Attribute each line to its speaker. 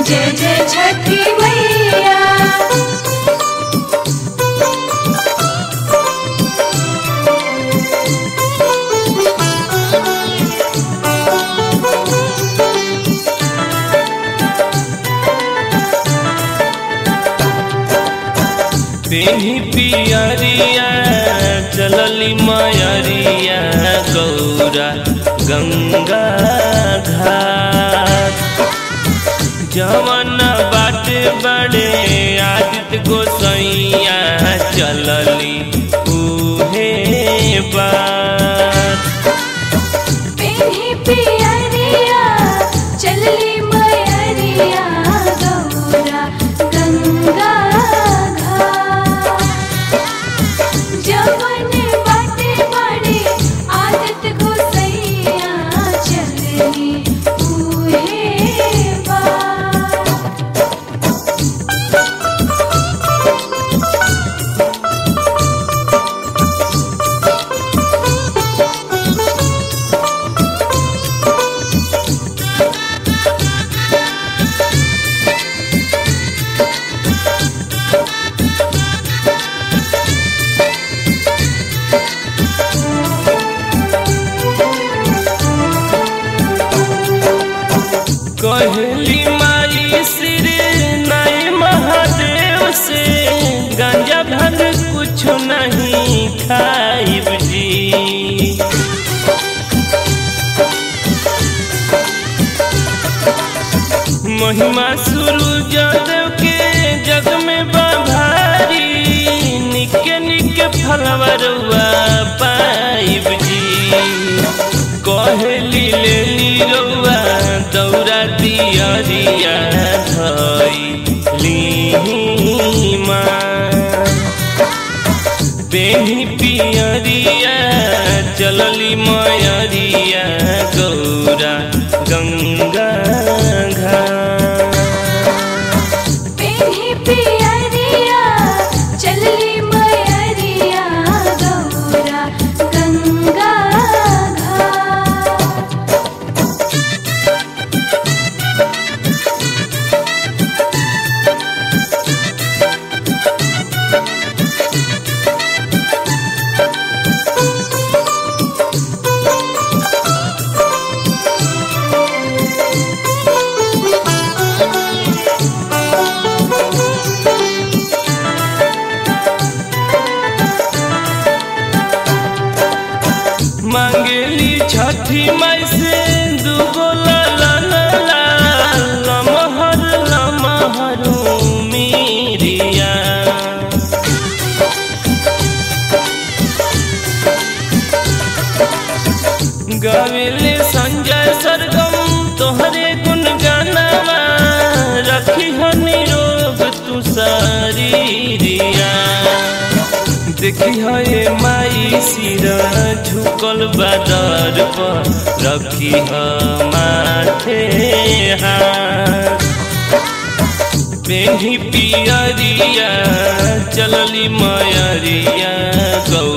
Speaker 1: जय जय छठी मैया
Speaker 2: तेही पियरिया चलली मयरिया गौरा गंगा घाट जवन बाटे बड़े आदित्य गोसैया चलली उहे बात
Speaker 1: पेन्ही पियरिया चलली मयरिया गौरा गंगा घाट जवन बाटे बड़े आदत गोसैया चलली उहे बात
Speaker 2: कहली माई श्री नई महादेव से गांजा भांग कुछ नहीं खाइब जी महिमा शुरू जदेव के जग में बभारी निके निके फलवरुआ पाइब जी कहली लेली रउआ दौरा दियरिया धैली माँ पेही पियरिया चलली मयरिया गौरा गंगा घाट
Speaker 1: पेन्ही पियरिया चलली मयरिया गौरा गंगा घाट
Speaker 2: मांगली छठी माई से दुगो लाल लमहर लमहरू मीरिया गाविले संजय सरगम तोहरे गुण गानावा रखी हनी रोग तू शरीरिया देखी है माई सिरा झुकल बादर पर रखी है माथे हाथ पेन्ही पियरिया चलली मयरिया गौ